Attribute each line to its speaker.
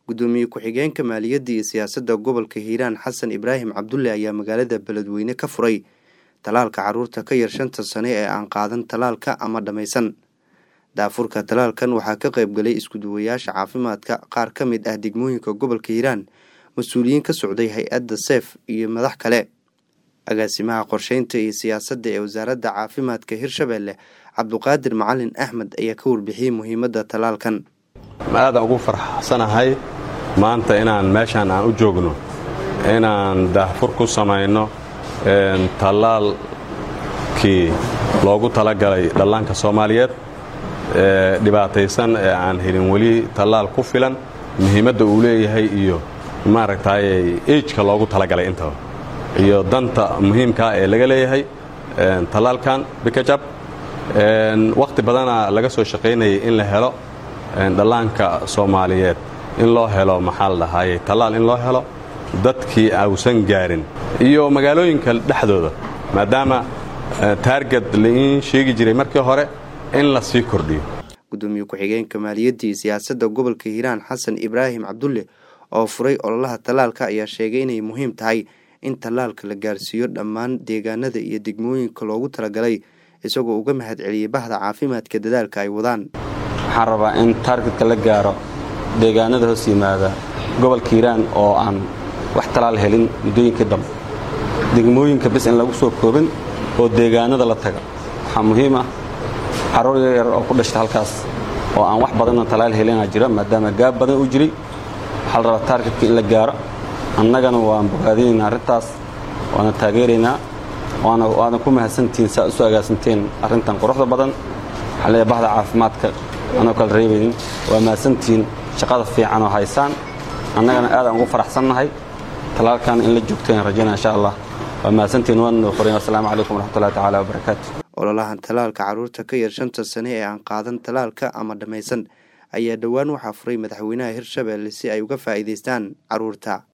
Speaker 1: gudoomiye ku-xigeenka maaliyadda iyo siyaasadda gobolka hiiraan xasan ibraahim cabdulle ayaa magaalada beledweyne ka furay talaalka caruurta ka yar shanta sane ee aan qaadan talaalka ama dhammaysan daafurka talaalkan waxaa ka qaybgalay iskuduwayaasha caafimaadka qaar ka mid ah degmooyinka gobolka hiiraan mas-uuliyiin ka socday hay-adda seef iyo madax kale agaasimaha qorsheynta iyo siyaasadda ee wasaaradda caafimaadka hirshabeelle cabduqaadir macalin axmed ayaa ka warbixiyey muhiimadda talaalkan
Speaker 2: aadaan ugu farxsanahay maanta inaan meeshaan aan u joogno inaan daahfur ku samayno tallaalkii loogu talagalay dhallaanka soomaaliyeed ee dhibaataysan ee aan helin weli tallaal ku filan muhiimadda uu leeyahay iyo maaragtay ejka loogu talagalay intaba iyo danta muhiimkaa ee laga leeyahay tallaalkan bikajab wakhti badana laga soo shaqaynayay in la helo dhallaanka soomaaliyeed in loo helo maxaa la dhahaayey tallaal in loo helo dadkii ausan gaarin iyo magaalooyinka dhexdooda maadaama taarget laiin sheegi jiray markii hore in la sii kordhiyo
Speaker 1: gudoomiye ku-xigeenka maaliyadda iyo siyaasadda gobolka hiiraan xasan ibraahim cabdulle oo furay ololaha tallaalka ayaa sheegay inay muhiim tahay in tallaalka la gaarsiiyo dhammaan deegaanada iyo degmooyinka loogu talagalay isagoo uga mahad celiyey bahda caafimaadka dadaalka ay wadaan
Speaker 3: waxaan rabaa in taargetka la gaaro deegaanada hoos yimaada gobolka hiiraan oo aan wax talaal helin muddooyinkii dambe degmooyinka bis in lagu soo koobin oo deegaanada la taga waxaa muhiim ah carruur yaryar oo ku dhashta halkaas oo aan wax badanna talaal helina jira maadaama gaab badan u jiray waxaa la rabaa taargetka in la gaaro annagana waan bogaadinaynaa arrintaas waana taageeraynaa waana ku mahadsantihiin saa isu agaasanteen arrintan quruxda badan waxaa leeyahay bahda caafimaadka anoo kala reebaynin waa mahadsantihiin shaqada fiican oo haysaan annagana aadaan ugu faraxsannahay talaalkan in la joogteen rajaynaa insha allah waa mahadsantihiin waana qorayn assalaamu calaykum waraxmatullahi tacaala wabarakaatu
Speaker 1: ololahan talaalka carruurta ka yar shanta sane ee aan qaadan talaalka ama dhammaysan ayaa dhowaan waxaa furay madaxweynaha hirshabeelle si ay uga faa'iidaystaan carruurta